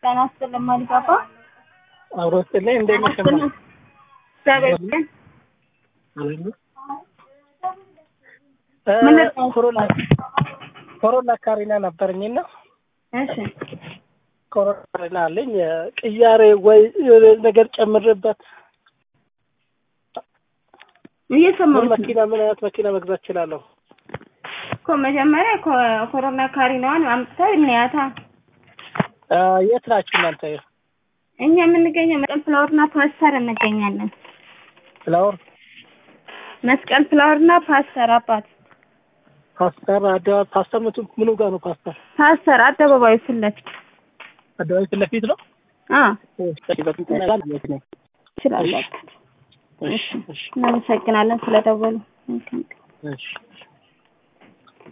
ጤና ይስጥልኝ ማሊጋባ አብሮ ስጥልኝ እንዴት ነሽ? እማ? እግዚአብሔር ይመስገን። እ ምን ልርዳሽ? ኮሮና ኮሮና ካሪና ነበረኝና እሺ ኮሮና ካሪና አለኝ ቅያሬ ወይ የሆነ ነገር ጨምርበት ምን እየሰማሁሽ ነው መኪና ምን አይነት መኪና መግዛት እችላለሁ? እኮ መጀመሪያ ኮ- ኮሮና ካሪናዋን አምጥተው እንያታ። እ የት ናችሁ እናንተ? እኛ የምንገኘው መስቀል ፍላወርና ፓስተር እንገኛለን። ፍላወር መስቀል ፍላወርና ፓስተር አባት ፓስተር አደባባይ ፓስተር ምቱ ምኑ ጋር ነው ፓስተር? ፓስተር አደባባዩ ፊት ለፊት አደባባይ ፊት ለፊት ነው? አ እሺ በፊት ነው ትችላላችሁ። እሺ እሺ እናመሰግናለን ስለደወሉ። መልካም ቀን። እሺ